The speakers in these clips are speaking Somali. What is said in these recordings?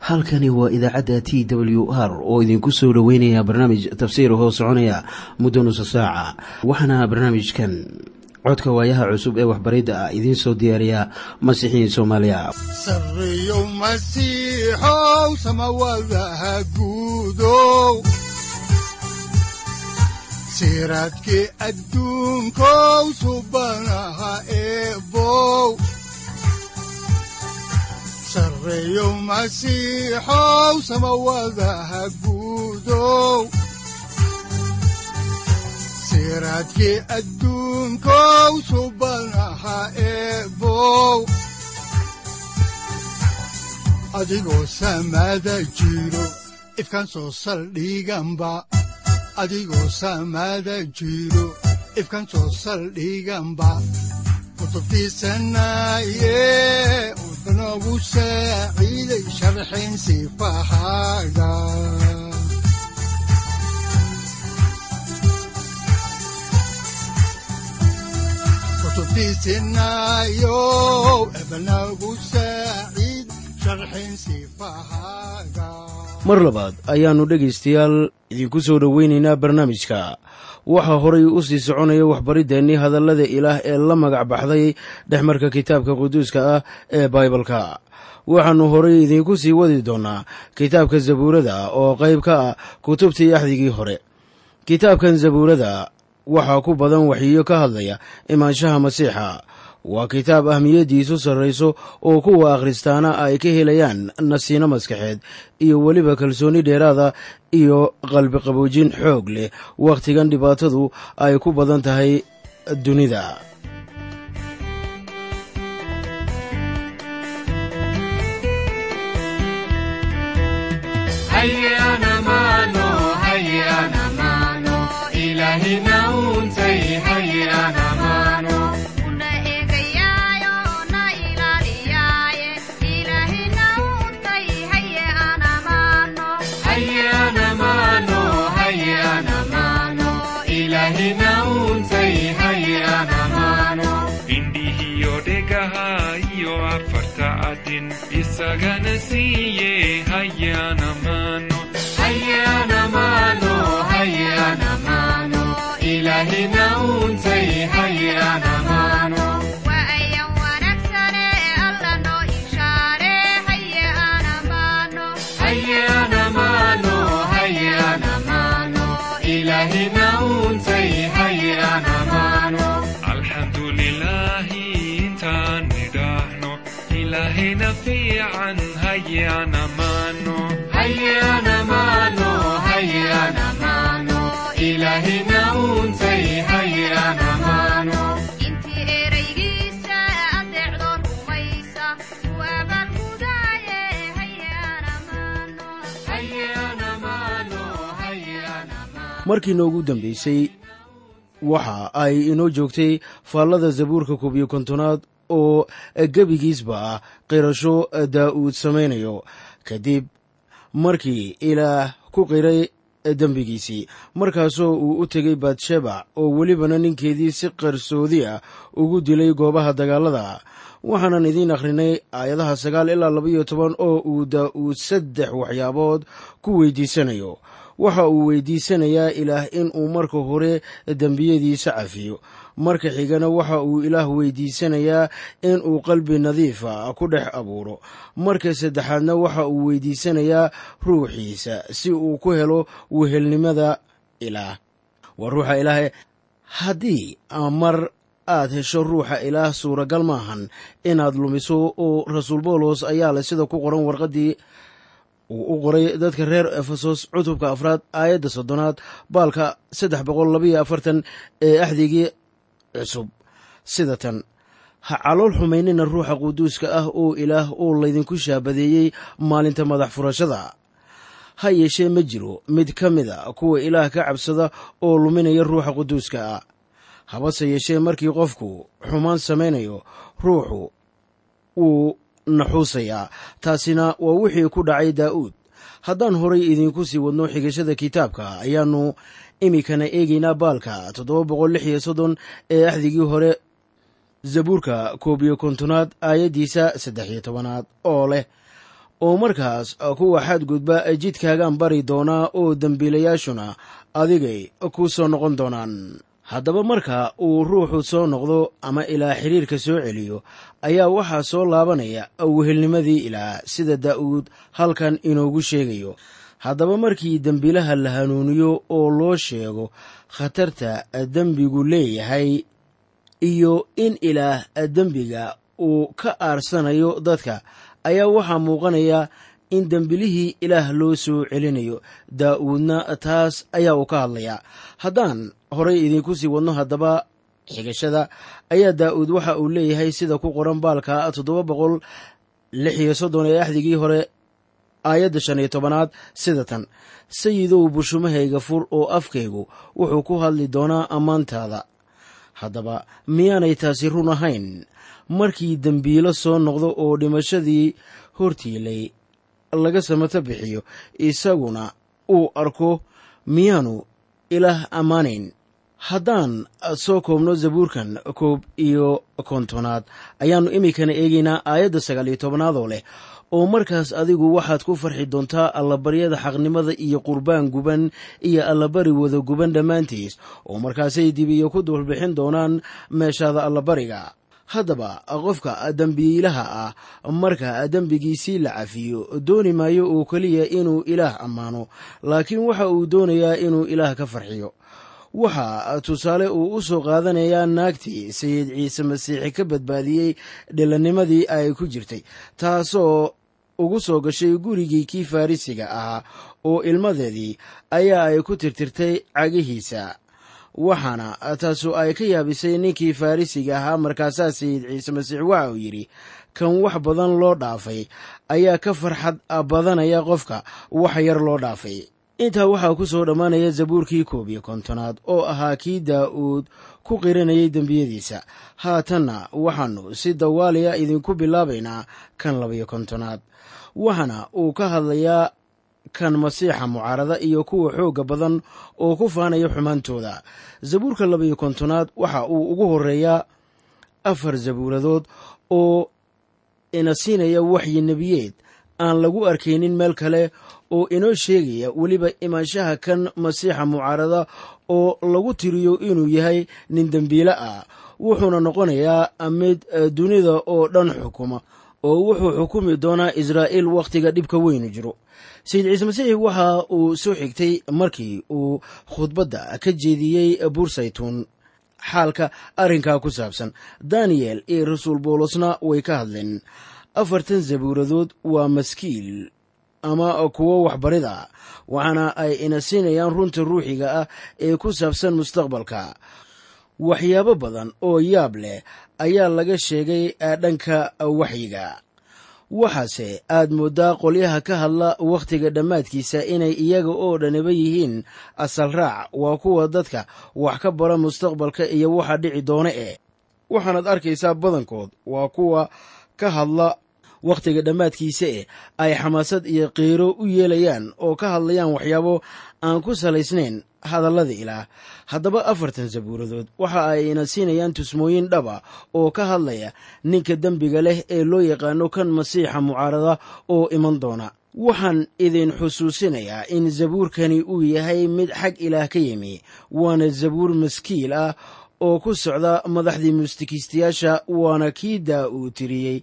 halkani waa idaacadda t w r oo idinku soo dhoweynaya barnaamij tafsiir hoo soconaya muddo nusa saaca waxaana barnaamijkan codka waayaha cusub ee waxbaridda ah idiin soo diyaariya masiixiin soomaaliya siraadki adduunkow subanaha eebow sareeyow masiixow samawadaha guudow siraadki adduunkow subanaha eebow adigoo samaada jiro ifkan soo saldhiganba adigoo saamaada jiro ifkan soo saldhiganba kutubtiisanaaye wuxunogu saaciiday sharxin sifahaaga kutubtiisinaayo ebnagu saaciid sharxin sifahaaga mar labaad ayaannu dhegaystayaal idinku soo dhoweynaynaa barnaamijka waxaa horay u sii soconaya waxbariddeenii hadallada ilaah ee la magac baxday dhexmarka kitaabka quduuska ah ee baibalka waxaannu horay idiinku sii wadi doonnaa kitaabka zabuurada oo qayb ka ah kutubtii axdigii hore kitaabkan zabuurada waxaa ku badan waxyiyo ka hadlaya imaanshaha masiixa waa kitaab ahmiyaddiisu sarrayso oo kuwa akhristaana ay ka helayaan nasiino maskaxeed iyo weliba kalsooni dheeraada iyo qalbi qaboojin xoog leh wakhtigan dhibaatadu ay ku badan tahay dunida isagana siiye hayana mano hayana mano hayana mano ilahina untay hayana mano waayan wanaagsane alla noo ishaare hayana mano hayana mano hayana mano ilahina untay hayana mano alxamdulilahi intaan nidhaahno ilahina fiican hayana mano hayana mano hayana mano ilahina untay hayana mano intii eraygiisa adeecdo rumaysa waabaan mudaaye hayana mano hayana mano hayana mano markii noogu dambaysay waxa ay inoo joogtay faallada zabuurka koob iyo kontonaad oo gebigiisba ah qirasho daa'uud samaynayo kadib markii ilaah ku qiray dembigiisii markaasoo uu u tegay batshebac oo welibana ninkeedii si qarsoodi ah ugu dilay goobaha dagaalada waxaanan idiin akhrinay aayadaha sagaal ilaa labaiyo toban oo uu daa'uud saddex waxyaabood ku weydiisanayo waxa uu weydiisanayaa ilaah in uu marka hore dembiyadiisa cafiyo marka xigana waxa uu ilaah weydiisanayaa in uu qalbi nadiifa ku dhex abuuro marka saddexaadna waxa uu weydiisanayaa ruuxiisa si uu ku helo wehelnimada ilaah waa ruuxa ilaahe haddii mar aad hesho ruuxa ilaah suuragal maahan inaad lumiso oo rasuul boolos ayaa leh sida ku qoran warqaddii uu u qoray dadka reer efesos cutubka afraad aayadda soddonaad baalka saddex boqol labayo afartan ee axdigii cusub sida tan ha calool xumaynina ruuxa quduuska ah oo ilaah oo laydinku shaabadeeyey maalinta madax furashada ha yeeshee ma jiro mid ka mid a kuwa ilaah ka cabsada oo luminaya ruuxa quduuska ah habase yeeshee markii qofku xumaan samaynayo ruuxu wuu naxuusayaa taasina waa wixii ku dhacay daa'uud haddaan horay idiinku sii wadno xigashada kitaabka ayaannu iminkana eegaynaa baalka toddoba boqol lix iyo soddon ee axdigii hore zabuurka koob iyo kontonaad aayaddiisa saddex iyo tobanaad oo leh oo markaas kuwa xadgudba jidkaagaan bari doonaa oo dembiilayaashuna adigay ku soo noqon doonaan haddaba marka uu ruuxu soo noqdo ama ilaa xiriirka soo celiyo ayaa waxaa soo laabanaya wehelnimadii ilaah sida daa'uud halkan inoogu sheegayo haddaba markii dembiilaha la hanuuniyo oo loo sheego khatarta dembigu leeyahay iyo in ilaah dembiga uu ka aarsanayo dadka ayaa waxaa muuqanaya in dembilihii ilaah loo soo celinayo daa'uudna taas ayaa uu ka hadlayaa haddaan horay idinku sii wadno haddaba xigashada ayaa daa'uud waxa uu leeyahay sida ku qoran baalka toddoba boqol lix iyo soddon ee axdigii hore aayadda shan iyo tobanaad sida tan sayidow bushumahayga fur oo afkaygu wuxuu ku hadli doonaa ammaantaada haddaba miyaanay taasi run ahayn markii dembiilo soo noqdo oo dhimashadii hortiilay laga samato bixiyo isaguna uu arko miyaanu ilaah ammaanayn haddaan soo koobno zabuurkan koob iyo kontonaad ayaannu iminkana eegaynaa aayadda sagaal iyo tobanaad oo leh oo markaas adigu waxaad ku farxi doontaa allabaryada xaqnimada iyo qurbaan guban iyo allabari wada guban dhammaantiis oo markaasay dibiyo ku dulbixin doonaan meeshaada allabariga haddaba qofka dembiilaha ah marka dembigiisii la cafiyo dooni maayo oo keliya inuu ilaah ammaano laakiin waxa uu doonayaa inuu ilaah ka farxiyo waxaa tusaale uu u soo qaadanayaa naagtii sayid ciise masiixi ka badbaadiyey dhilanimadii ay ku jirtay taasoo ugu soo gashay gurigii kii farrisiga ahaa oo ilmadeedii ayaa ay ku tirtirtay cagihiisa waxaana taasu ay ka yaabisay ninkii farrisiga ahaa markaasaa sayid ciise masiix waxa uu yidhi kan wax badan loo dhaafay ayaa ka farxad badanaya qofka wax yar loo dhaafay intaa waxaa ku soo dhammaanaya zabuurkii koob iyo kontonaad oo ahaa kii daa'uud ku qiranayay dembiyadiisa haatanna waxaannu si dawaaliya idinku bilaabaynaa kan labayo kontonaad waxaana uu ka hadlayaa kan masiixa mucaarada iyo kuwa xoogga badan oo ku faanaya xumaantooda zabuurka labayo kontonaad waxa uu ugu horeeyaa afar zabuuradood oo ina siinaya waxyi nebiyeed aan lagu arkaynin meel kale oo inoo sheegaya weliba imaanshaha kan masiixa mucaarada oo lagu tiriyo inuu yahay nin dembiile ah wuxuuna noqonayaa mid dunida oo dhan xukuma oo wuxuu xukumi doonaa israa'iil wakhtiga dhibka weynu jiro sayid ciise masiix waxa uu soo xigtay markii uu khudbadda ka jeediyey bursaytuun xaalka arrinkaa ku saabsan daniyel iyo rasuul bawlosna way ka hadleen afartan zabuuradood waa maskiil ama kuwo waxbarida waxaana ay ina siinayaan runta ruuxiga ah ee ku saabsan mustaqbalka waxyaabo badan oo yaab leh ayaa laga sheegay dhanka waxyiga waxaase aad mooddaa qolyaha ka hadla wakhtiga dhammaadkiisa inay iyaga oo dhaniba yihiin asal raac waa kuwa dadka wax ka bara mustaqbalka iyo waxa dhici doona eh waxaanaad arkaysaa badankood waa kuwa ka hadla wakhtiga dhammaadkiisa eh ay xamaasad iyo qiiro u yeelayaan oo ka hadlayaan waxyaabo aan ku salaysnayn hadallada ilaah haddaba afartan sabuuradood waxa ay ina siinayaan tusmooyin dhaba oo ka hadlaya ninka dembiga leh ee loo yaqaano kan masiixa mucaarada oo iman doona waxaan idin xusuusinayaa in zabuurkani uu yahay mid xag ilaah ka yimi waana zabuur maskiil ah oo ku socda madaxdii mustikiistayaasha waana kii daa uu tiriyey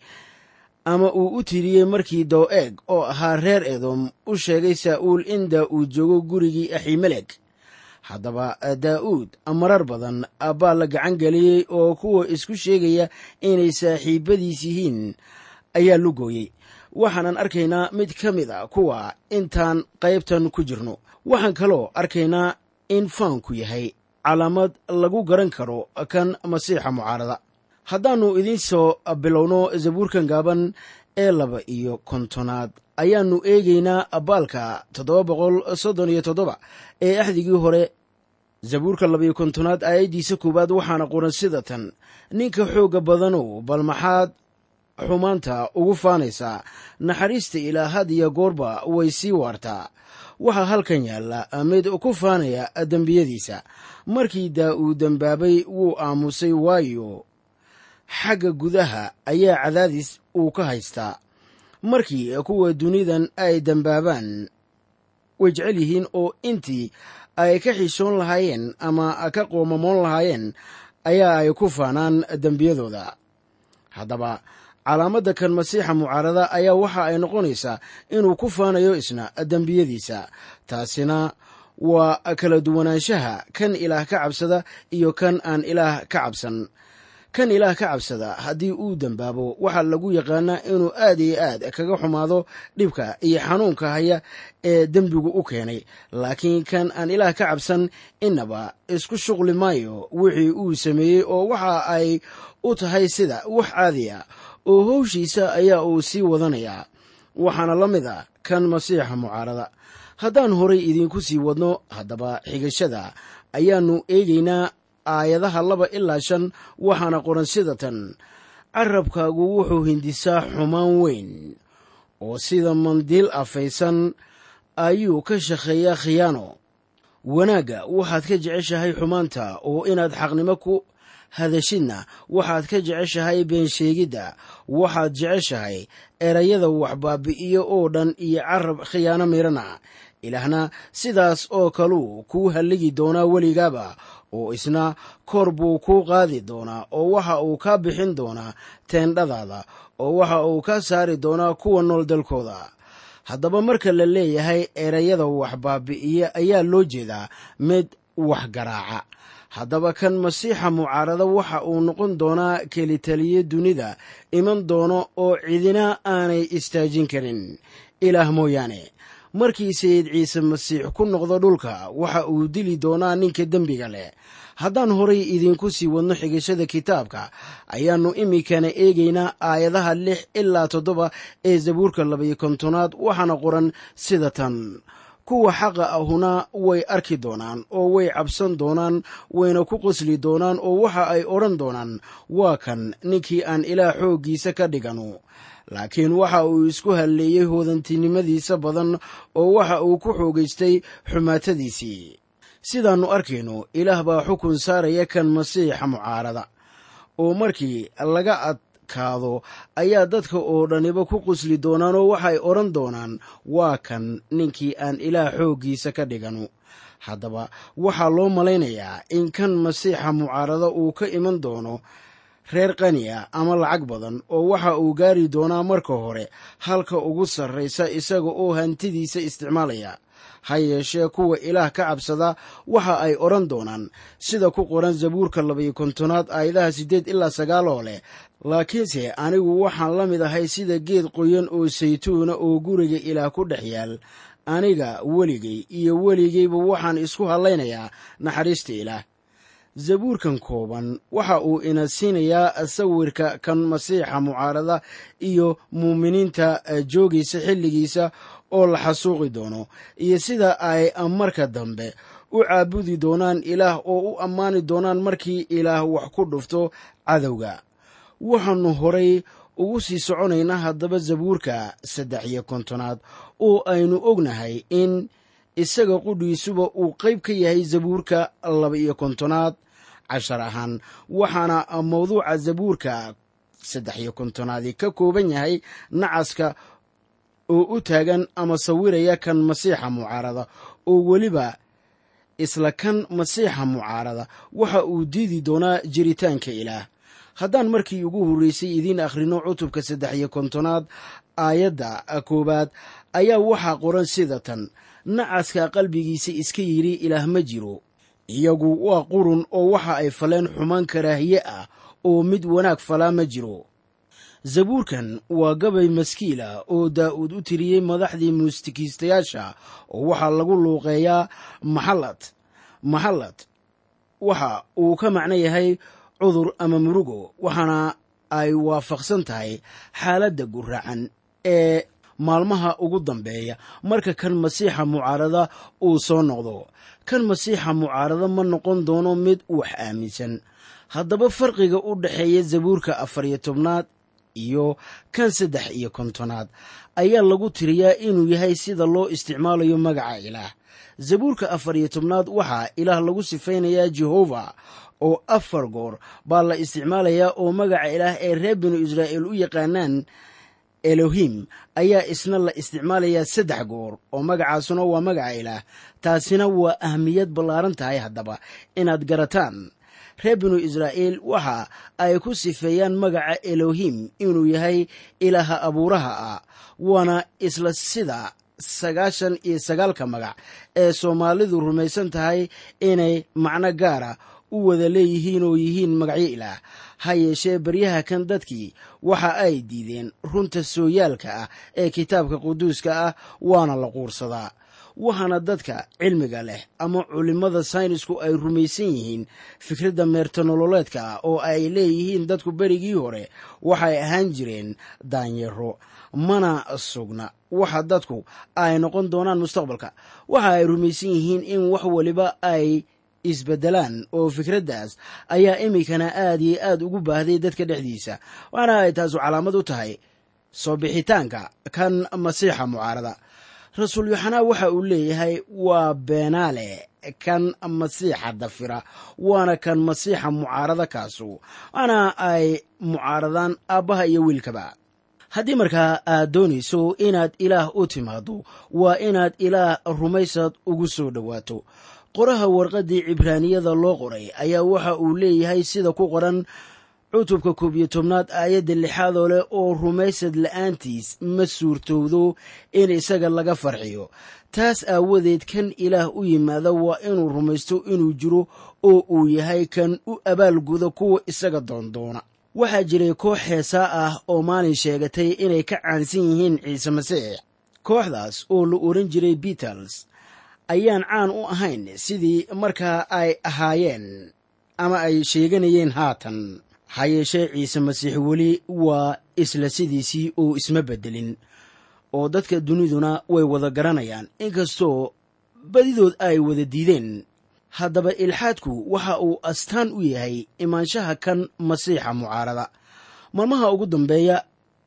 ama uu u tiriyey markii dow-eeg oo ahaa reer edom u sheegay saa'uul in daa-uud joogo gurigii aximelek haddaba daa'uud marar badan baa la gacan geliyey oo kuwa isku sheegaya inay saaxiibadiis yihiin ayaa lugooyey waxaanan arkaynaa mid ka mid a kuwa intaan qaybtan ku jirno waxaan kaloo arkaynaa in faanku yahay calaamad lagu garan karo kan masiixa mucaarada haddaannu idiin soo bilowno zabuurkan gaaban ee laba iyo kontonaad ayaannu eegaynaa baalka toddoba boqol soddon iyo toddoba ee axdigii hore zabuurka labaiyo kontonaad aayaddiisa koowaad waxaana qoran sida tan ninka xoogga badanow bal maxaad xumaanta ugu faanaysaa naxariista ilaa had iyo goorba way sii waartaa waxaa halkan yaalla mid ku faanaya dembiyadiisa markii daa'uud dembaabay wuu aamusay waayo xagga gudaha ayaa cadaadis uu ka haystaa markii kuwa dunidan ay dembaabaan way jecel yihiin oo intii ay ka xishoon lahaayeen ama ka qoomamoon lahaayeen ayaa ay ku faanaan dembiyadooda haddaba calaamadda kan masiixa mucaarada ayaa waxa ay noqonaysaa inuu ku faanayo isna dembiyadiisa taasina waa kala duwanaanshaha kan ilaah ka cabsada iyo kan aan ilaah ka cabsan kan ilaah ka cabsada haddii uu dembaabo waxaa lagu yaqaanaa inuu aad iyo aad kaga xumaado dhibka iyo xanuunka haya ee dembigu u keenay laakiin kan aan ilaah ka cabsan innaba isku shuqli maayo wixii uu sameeyey oo waxa ay u tahay sida wax caadi a oo howshiisa ayaa uu sii wadanayaa waxaana la mid a kan masiixa mucaarada haddaan horay idiinku sii wadno haddaba xigashada ayaannu eegaynaa aayadaha laba ilaa shan waxaana qoran sida tan carabkaagu wuxuu hindisaa xumaan weyn oo sida mandiil afaysan ayuu ka shaqeeyaa khiyaano wanaagga waxaad ka jeceshahay xumaanta oo inaad xaqnimo ku hadashidna waxaad ka jeceshahay beensheegidda waxaad jeceshahay erayada waxbaabi'iyo oo dhan iyo carab khiyaano mirana ilaahna sidaas oo kaluu kuu halligi doonaa weligaaba oo isna kor buu kuu qaadi doonaa oo waxa uu kaa bixin doonaa teendhadaada oo waxa uu kaa saari doonaa kuwa nool dalkooda haddaba marka la leeyahay erayada waxbaabi'iya ayaa loo jeedaa mid wax garaaca haddaba kan masiixa mucaarada waxa uu noqon doonaa kelitaliye dunida iman doono oo cidina aanay istaajin karin ilaah mooyaane markii sayid ciise masiix ku noqdo dhulka waxa uu dili doonaa ninka dembiga leh haddaan horay idiinku sii wadno xigashada kitaabka ayaannu iminkana eegaynaa aayadaha lix ilaa toddoba ee zabuurka labaiyo kontonaad waxaana qoran sida tan kuwa xaqa ahuna way arki doonaan oo way cabsan doonaan wayna ku qosli doonaan oo waxa ay odhan doonaan waa kan ninkii aan ilaah xooggiisa ka dhiganu laakiin waxa uu isku halleeyey hoodantinimadiisa badan oo waxa uu ku xoogaystay xumaatadiisii sidaannu arkayno ilaah baa xukun saaraya kan masiixa mucaarada oo markii laga adkaado ayaa dadka oo dhaniba ku qusli doonaan oo waxay odhan doonaan waa kan ninkii aan ilaah xooggiisa ka dhiganu haddaba waxaa loo malaynayaa in kan masiixa mucaarada uu ka iman doono reer qani ah ama lacag badan oo waxa uu gaari doonaa marka hore halka ugu sarraysa isaga oo hantidiisa isticmaalaya ha yeeshee kuwa ilaah ka cabsada waxa ay odhan doonaan sida ku qoran zabuurka labaiyo kontonaad aayadaha siddeed ilaa sagaal oo leh laakiinse anigu waxaan la mid ahay sida geed qoyan oo saytuuna oo guriga ilaah ku dhex yaal aniga weligay iyo weligayba waxaan isku hadlaynayaa naxariista ilaah zabuurkan kooban waxa uu ina siinayaa sawirka kan masiixa mucaarada iyo muuminiinta joogaysa xilligiisa oo la xasuuqi doono iyo sida ay marka dambe u caabudi doonaan ilaah oo u ammaani doonaan markii ilaah wax ku dhufto cadowga waxaannu horay ugu sii soconaynaa haddaba zabuurka saddex iyo kontonaad oo aynu ognahay in isaga qudhiisuba uu qayb ka yahay zabuurka laba iyo kontonaad cashar ahaan waxaana mawduuca zabuurka saddex iyo kontonaadi ka kooban yahay nacaska oo u taagan ama sawiraya kan masiixa mucaarada oo weliba isla kan masiixa mucaarada waxa uu diidi doonaa jiritaanka ilaah haddaan markii ugu horreysay idiin akhrino cutubka saddex iyo kontonaad aayadda koowaad ayaa waxaa qoran sida tan nacaska qalbigiisa iska yidhi ilaah ma jiro iyagu waa qurun oo waxa ay faleen xumaan karaahiye ah oo mid wanaag falaa ma jiro zabuurkan waa gabay maskiila oo daa'uud u tiriyey madaxdii muusikiistayaasha oo waxaa lagu luuqeeyaa maxallad maxallad waxa uu ka macno yahay cudur ama murugo waxaana ay waafaqsan tahay xaaladda guraacan ee maalmaha ugu dambeeya marka kan masiixa mucaarada uu soo noqdo kan masiixa mucaarada ma noqon doono mid wax aaminsan haddaba farqiga u dhexeeya zabuurka afar iyo tobnaad iyo kan saddex iyo kontonaad ayaa lagu tiriyaa inuu yahay sida loo isticmaalayo magaca ilaah zabuurka afar iyo tobnaad waxaa ilaah lagu sifaynayaa jehova oo afar goor baa la isticmaalayaa oo magaca ilaah ee reer binu israa'iil u yaqaanaan elohim ayaa isna la isticmaalayaa saddex goor oo magacaasuna waa magaca ilaah taasina waa ahmiyad ballaaran tahay haddaba inaad garataan reer binu israa'iil waxa ay ku sifeeyaan magaca elohim inuu yahay ilaaha abuuraha ah waana isla sida sagaashan iyo sagaalka magac ee soomaalidu rumaysan tahay inay macno gaara u wada leeyihiin oo yihiin magacyo ilaah ha yeeshee baryaha kan dadkii waxa ay diideen runta sooyaalka ah ee kitaabka quduuska ah waana la quursadaa waxaana dadka cilmiga leh ama culimmada saynisku ay rumaysan yihiin fikradda meertanololeedka ah oo ay leeyihiin dadku berigii hore waxay ahaan jireen daanyaro mana sugna waxa dadku ay noqon doonaan mustaqbalka waxa ay rumaysan yihiin in wax waliba ay isbedelaan oo fikraddaas ayaa iminkana aad iyo aad ugu baahday dadka dhexdiisa waxaana ay taasu calaamad u tahay soo bixitaanka kan masiixa mucaarada rasuul yoxanaa waxa uu leeyahay waa beenaale kan masiixa dafira waana kan masiixa mucaarada kaasu waana ay mucaaradaan aabbaha iyo wiilkaba haddii markaa aad doonayso inaad ilaah u timaado waa inaad ilaah rumaysad ugu soo dhowaato qoraha warqaddii cibraaniyada loo qoray ayaa waxa uu leeyahay sida ku qoran cutubka koob iyo tobnaad aayadda lixaadoo leh oo rumaysad la'aantiis ma suurtowdo in isaga laga farxiyo taas aawadeed kan ilaah u yimaada waa inuu rumaysto inuu jiro oo uu yahay kan u abaalguda kuwa isaga doondoona waxaa jiray koox heesaa ah oo maalin sheegatay inay ka caansan yihiin ciise masiix kooxdaas oo la oran jiray beatles ayaan caan u ahayn sidii markaa ay ahaayeen ama ay sheeganayeen haatan ha yeeshee ciise masiix weli waa isla sidiisii oo isma beddelin oo dadka duniduna way wada garanayaan inkastoo badidood ay wada diideen haddaba ilxaadku waxa uu astaan u yahay imaanshaha kan masiixa mucaarada maalmaha ugu dambeeya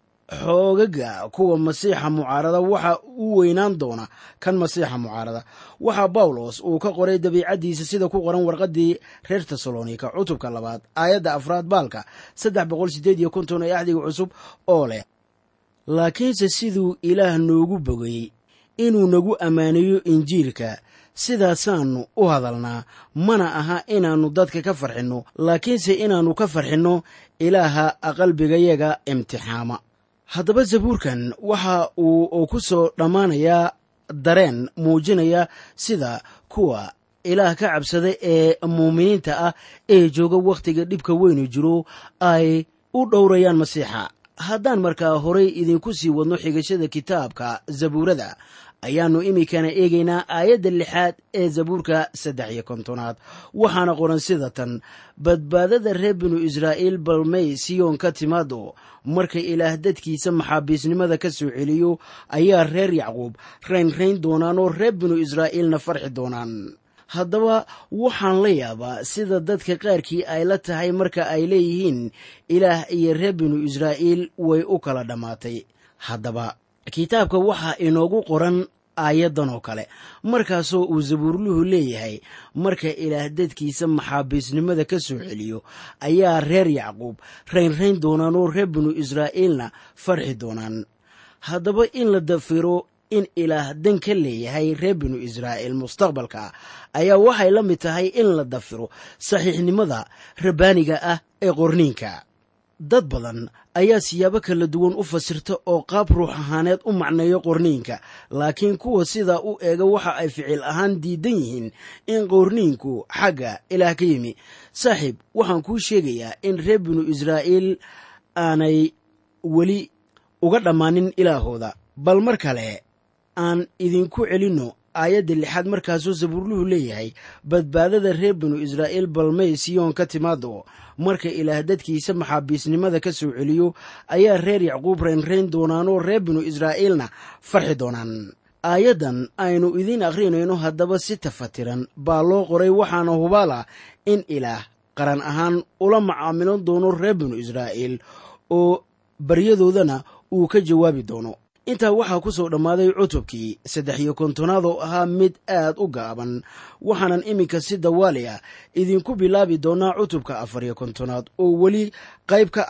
xoogaga kuwa masiixa mucaarada waxa u weynaan doona kan masiixa mucaarada waxaa bawlos uu ka qoray dabiicaddiisa sida ku qoran warqaddii reer tesalonika cutubka labaad aayadda afraad baalka saddex boqol sideed iyo konton ee axdiga cusub oo leh laakiinse siduu ilaah noogu bogay inuu nagu ammaaneeyo injiilka sidaasaannu u hadalnaa mana aha inaannu dadka ka farxinno laakiinse inaannu ka farxinno ilaaha qalbigayaga imtixaama haddaba zabuurkan waxa uu ku soo dhammaanayaa dareen muujinaya sida kuwa ilaah ka cabsada ee muuminiinta ah ee jooga wakhtiga dhibka weynu jiro ay u dhowrayaan masiixa haddaan markaa horay idinku sii wadno xigashada kitaabka zabuurada ayaannu iminkana eegaynaa aayadda lixaad ee zabuurka saddex iyo kontonaad waxaana qoran sida tan badbaadada reer binu israa'iil balmay siyoon ka timaado marka ilaah dadkiisa maxaabiisnimada ka soo celiyo ayaa reer yacquub raynrayn doonaan oo reer binu israa'iilna farxi doonaan haddaba waxaan la yaabaa sida dadka qaarkii ay la tahay marka ay leeyihiin ilaah iyo reer binu israa'iil way u kala dhammaatay haddaba kitaabka waxaa inoogu qoran aayaddan oo kale markaasoo uu sabuurluhu leeyahay marka ilaah dadkiisa maxaabiisnimada ka soo celiyo ayaa reer yacquub raynrayn doonaan oo reer binu israa'iilna farxi doonaan haddaba in la dafiro in ilaah dan ka leeyahay reer binu israa'iil mustaqbalka ayaa waxay la mid tahay in la dafiro saxiixnimada rabbaaniga ah ee qorniinka dad badan ayaa siyaabo kala duwan u fasirta oo qaab ruux ahaaneed u macneeyo qorniinka laakiin kuwa sidaa u eega waxa ay ficil ahaan diidan yihiin in qorniinku xagga ilaah ka yimi saaxiib waxaan kuu sheegayaa in reer binu israa'iil aanay weli uga dhammaanin ilaahooda bal mar kale aan idinku celinno aayadda lixaad markaasuu sabuurluhu leeyahay badbaadada reer binu israa'iil balmay siyoon ka timaado marka ilaah dadkiisa maxaabiisnimada ka soo celiyo ayaa reer yacquub raynrayn doonaanoo reer binu israa'iilna farxi doonaan aayaddan aynu idiin akhrinayno haddaba si tafatiran baa loo qoray waxaana hubaala in ilaah qaran ahaan ula macaamilan doono reer binu israa'iil oo baryadoodana uu ka jawaabi doono intaa waxaa ku soo dhammaaday cutubkii saddex iyo kontonaad oo ahaa mid aad u gaaban waxaanan iminka si dawaali ah idinku bilaabi doonaa cutubka afar iyo kontonaad oo weli qayb ka ah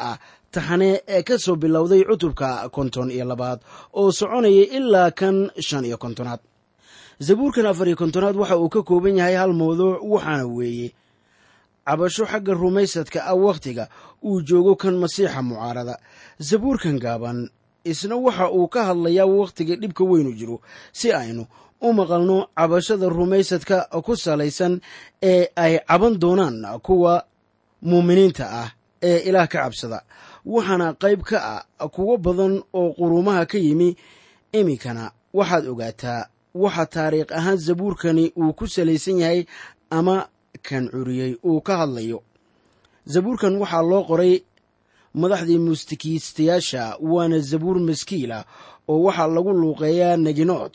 taxane ee ka soo bilowday cutubka konton iyo labaad oo soconaya ilaa kan shan iyo kontonaad zabuurkan afar iyo kontonaad waxa uu ka kooban yahay hal mawduuc waxaana weeye cabasho xagga rumaysadka ah wakhtiga uu joogo kan masiixa mucaarada zabuurkan gaaban isna waxa uu ka hadlayaa wakhtiga dhibka weynu jiro si aynu u maqalno cabashada rumaysadka ku salaysan ee ay caban doonaan kuwa muuminiinta ah ee ilaah ka cabsada waxaana qayb ka ah kuwo badan oo quruumaha ka yimi iminkana waxaad ogaataa waxa taariikh ahaan zabuurkani uu ku salaysan yahay ama kan curiyey uu ka hadlayo zabuurkan waxaa loo qoray madaxdii muusikiistayaasha waana zabuur maskiila oo waxaa lagu luuqeeyaa neginood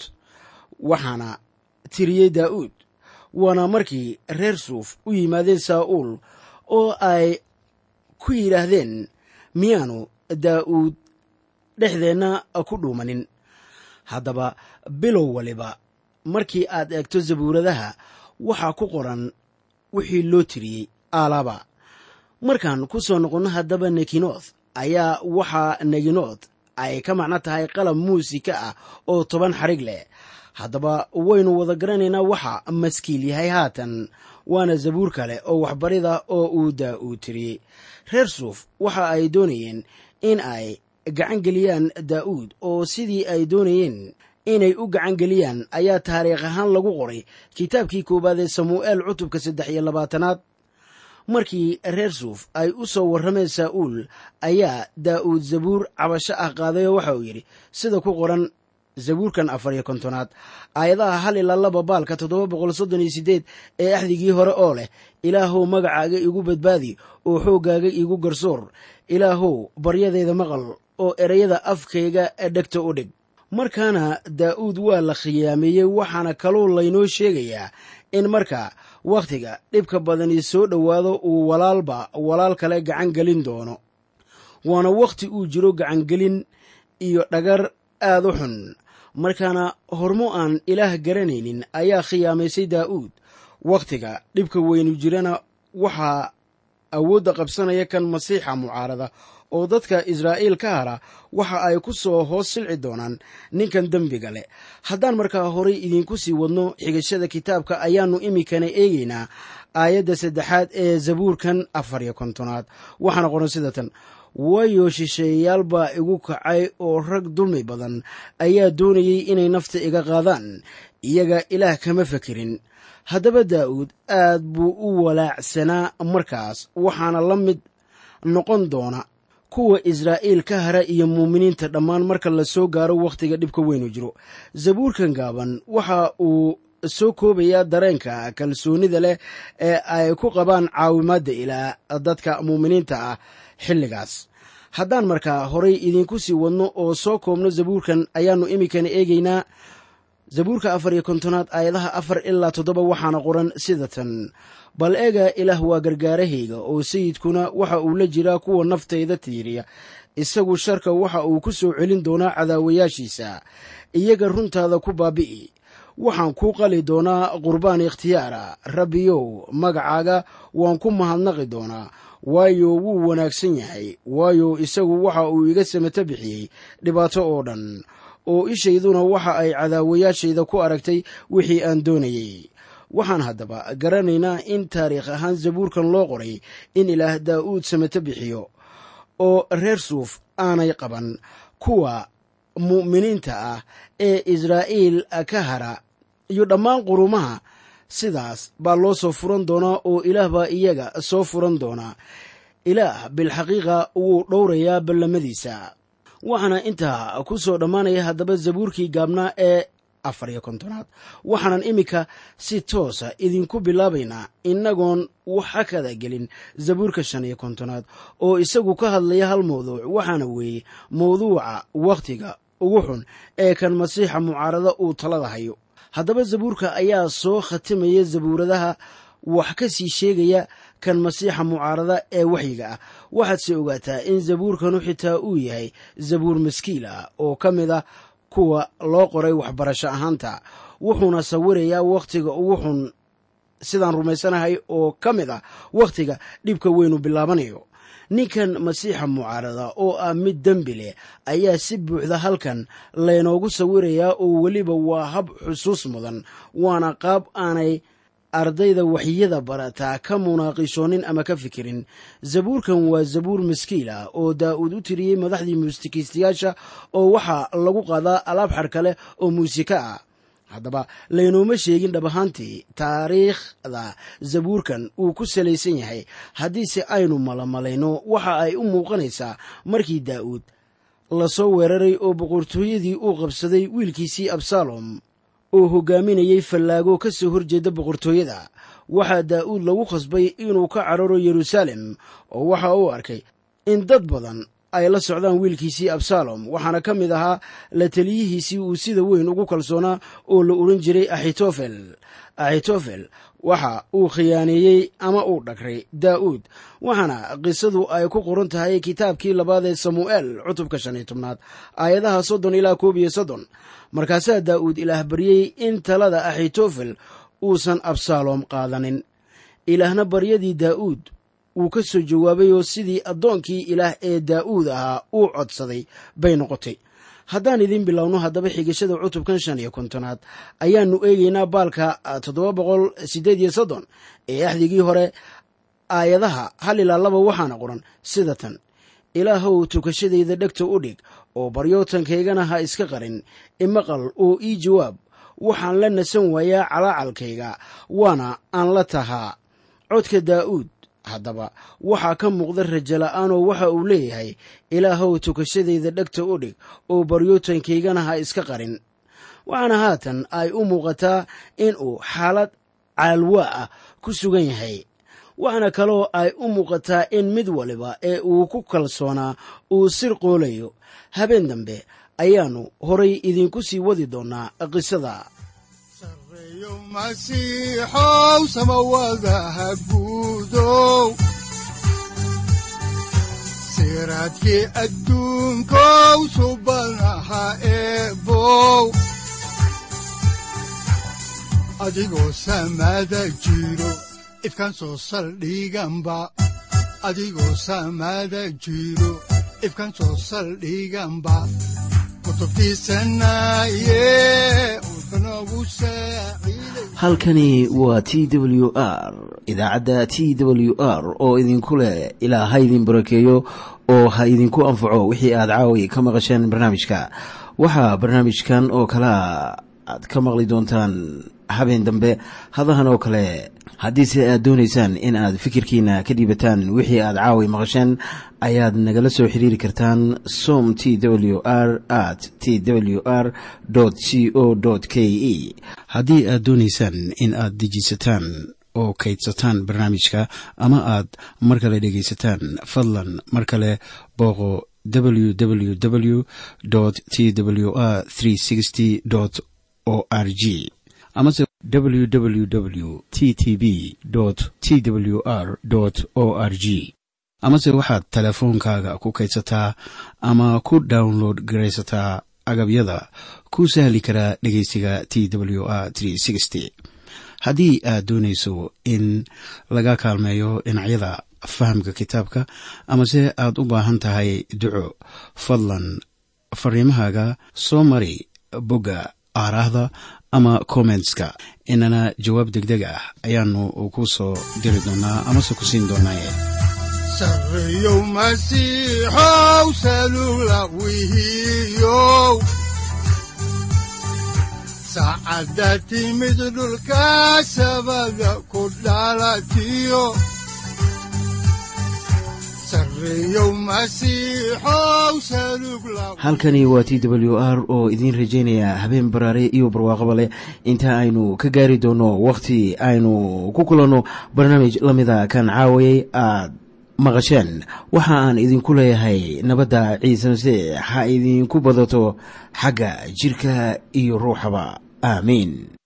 waxaana tiriyey daa'uud waana markii reer suuf u yimaadeen saa'uul oo ay ku yidhaahdeen miyaanu daa'uud dhexdeenna ku dhuumanin haddaba bilow waliba markii aad eegto zabuuradaha waxaa ku qoran wixii loo tiriyey aalaba markaan ku soo noqonno haddaba nekinoth ayaa waxaa neginoth ay ka macno tahay qalab muusika ah oo toban xarig leh haddaba waynu wada garanaynaa waxa maskiil yahay haatan waana zabuur kale oo waxbarida oo uu daa'uud tiriyey reer suuf waxa ay doonayeen in ay gacan geliyaan daa'uud oo sidii ay doonayeen inay u gacan geliyaan ayaa taariikh ahaan lagu qoray kitaabkii koowaad ee samuu'eel cutubka saddex iyo labaatanaad markii reer suuf ay u soo warrameen saa'uul ayaa daa'uud zabuur cabasho ah qaaday oo waxa uu yidhi sida ku qoran zabuurkan afar iyo kontonaad aayadaha hal ilaa laba baalka toddoba boqol soddon iyo siddeed ee axdigii hore oo leh ilaahow magacaaga igu badbaadi oo xooggaaga igu garsoor ilaahow baryadeeda maqal oo ereyada afkayga dhegta u dhig markaana daa'uud waa la khiyaameeyey waxaana kaloo laynoo sheegayaa in marka wakhtiga dhibka badani soo dhowaado uu walaalba walaal kale gacan gelin doono waana wakhti uu jiro gacangelin iyo dhagar aad u xun markaana hormo aan ilaah garanaynin ayaa khiyaamaysay daa'uud wakhtiga dhibka weynu jirana waxaa awoodda qabsanaya kan masiixa mucaarada oo dadka israa'iil ka hara waxa ay ku soo hoos silci doonaan ninkan dembiga leh haddaan markaa horay idiinku sii wadno xigashada kitaabka ayaannu iminkana eegaynaa aayadda saddexaad ee zabuurkan afar iyo kontonaad waxaana qoran sida tan waayo shisheeyayaal baa igu kacay oo rag dulmi badan ayaa doonayey inay nafta iga qaadaan iyaga ilaah kama fekerin haddaba daa'uud aad buu u walaacsanaa markaas waxaana la mid noqon doona kuwa israa'iil ka hara iyo muuminiinta dhammaan marka la soo gaaro wakhtiga dhibka weynu jiro zabuurkan gaaban waxa uu soo koobayaa dareenka kalsoonida leh ee ay ku qabaan caawimaadda ilaa dadka muuminiinta ah xilligaas haddaan markaa horay idiinku sii wadno oo soo koobno zabuurkan ayaannu iminkana eegaynaa zabuurka afar iyo kontonaad aayadaha afar ilaa toddoba waxaana qoran sida tan bal eega ilaah waa gargaarahayga oo sayidkuna waxa uu la jiraa kuwa naftayda tiiriya isagu sharka waxa uu ku soo celin doonaa cadaawayaashiisa iyaga runtaada ku baabi'i waxaan kuu qali doonaa qurbaan ikhtiyaara rabbiyow magacaaga waan ku mahadnaqi doonaa waayo wuu wanaagsan yahay waayo isagu waxa uu iga samato bixiyey dhibaato oo dhan oo ishayduna waxa ay cadaawayaashayda ku aragtay wixii aan doonayey waxaan haddaba garanaynaa in taariikh ahaan zabuurkan loo qoray in ilaah daa'uud samato bixiyo oo reer suuf aanay qaban kuwa mu'miniinta ah ee israa'iil ka hara iyo dhammaan qurumaha sidaas baa loo soo furan doonaa oo ilaah baa iyaga soo furan doonaa ilaah bilxaqiiqa wuu dhowrayaa ballamadiisa waxaana intaa ku soo dhammaanaya haddaba zabuurkii gaabnaa ee afar iyo kontonaad waxaanan iminka si toosa idinku bilaabaynaa innagoon waxa kada gelin zabuurka shan iyo kontonaad oo isagu ka hadlaya hal mawduuc waxaana weeye mawduuca wakhtiga ugu xun ee kan masiixa mucaarado uu talada hayo haddaba zabuurka ayaa soo khatimaya zabuuradaha wax ka sii sheegaya kan masiixa mucaarada ee waxyiga ah waxaadse ogaataa in zabuurkanu xitaa uu yahay zabuur maskiil ah oo ka mid ah kuwa loo qoray waxbarasho ahaanta wuxuuna sawirayaa wakhtiga ugu xun sidaan rumaysanahay oo ka mid ah wakhtiga dhibka weynu bilaabanayo ninkan masiixa mucaarada oo ah mid dembi leh ayaa si buuxda halkan laynoogu sawirayaa oo weliba waa hab xusuus mudan waana qaab aanay ardayda waxyada barataa ka munaaqishoonin ama ka fikirin zabuurkan waa zabuur maskiil ah oo daa'uud u tiriyey madaxdii muusikiistayaasha oo waxaa lagu qaadaa alaab xarka leh oo muusiko ah haddaba laynooma sheegin dhab ahaantii taariikhda zabuurkan uu ku salaysan yahay haddiise aynu malamalayno waxa ay u muuqanaysaa markii daa'uud lasoo weeraray oo boqortooyadii uu qabsaday wiilkiisii absalom oo hogaaminayay fallaago ka soo horjeeda boqortooyada waxaa daa'uud lagu khasbay inuu ka cararo yeruusaalem oo waxa uu arkay in dad badan ay la socdaan wiilkiisii absalom waxaana ka mid ahaa la taliyihiisii uu sida weyn ugu kalsoonaa oo la odhan jiray axitofel axitofel waxa uu khiyaaneeyey ama uu dhagray daa'uud waxaana qisadu ay ku qoran tahay kitaabkii labaad ee samu'eel cutubka shan iyo tobnaad aayadaha soddon ilaa koob iyo soddon markaasaa daa'uud ilaah baryey in talada axitofel uusan absalom qaadanin ilaahna baryadii daa'uud wuu ka soo jawaabay oo sidii addoonkii ilaah ee daa'uud ahaa uu codsaday bay noqotay haddaan idiin bilowno haddaba xigashada cutubkan shan iyo kontonaad ayaannu eegaynaa baalka toddoba boqol siddeed iyo soddon ee axdigii hore aayadaha hal ilaa laba waxaana qoran sida tan ilaahow tukashadayda dhegta u dhig oo baryootankaygana ha iska qarin imaqal oo ii jawaab waxaan la nasan waayaa calaacalkayga waana aan la tahaa codka daa'uud haddaba waxaa ka muuqda rajo la'aanoo waxa uu leeyahay ilaahow tukashadayda dhegta u dhig oo baryootankaygana ha iska qarin waxaana haatan ay u muuqataa in uu xaalad caalwaa ah ku sugan yahay waxaana kaloo ay u muuqataa in mid waliba ee uu ku kalsoonaa uu sir qoolayo habeen dambe ayaannu horay idinku sii wadi doonnaa qisada sareeyo masiixow samawadaha guudow siraadkii adduunkow subanaha eebow adigoo samada jiro ifkan soo saldhiganba adigoo samada jiro ifkan soo saldhiganba kutubtiisanaye udbanogu saaciiday halkani waa t w r idaacadda t w r oo idinku leh ilaa ha idin barakeeyo oo ha idinku anfaco wixii aad caawi ka maqasheen barnaamijka waxaa barnaamijkan oo kalea aad ka maqli doontaan habeen dambe hadahan oo kale haddiise aad doonaysaan in aad fikirkiina ka dhiibataan wixii aad caawi maqasheen ayaad nagala soo xiriiri kartaan som t w r at t w r c o k e haddii aad doonaysaan in aad dejiisataan oo kaydsataan barnaamijka ama aad mar kale dhegaysataan fadlan mar kale booqo www t w r o r g amase www t t b t w r o r g amase waxaad teleefoonkaaga ku kaydsataa ama ku download garaysataa agabyada ku sahli karaa dhegeysiga t w r haddii aad doonayso in laga kaalmeeyo dhinacyada fahamka kitaabka amase aad u baahan tahay duco fadlan fariimahaaga soo mari bogga aaraahda ama kommentska inana jawaab degdeg ah ayaanu ku soo diri doonaa amase ku siin doonaaye sareeyow masiixow salula wihiyow saacadda timid dhulka sabada ku dhalatiyo sareeyow masiixow salug la halkani waa t w r oo idiin rajaynaya habeen baraare iyo barwaaqaba leh inta aynu ka gaari doono wakhti aynu ku kulanno barnaamij la mida kan caawayay aad maqasheen waxa aan idinku leeyahay nabadda ciise masiix ha idinku badato xagga jirka iyo ruuxaba aamiin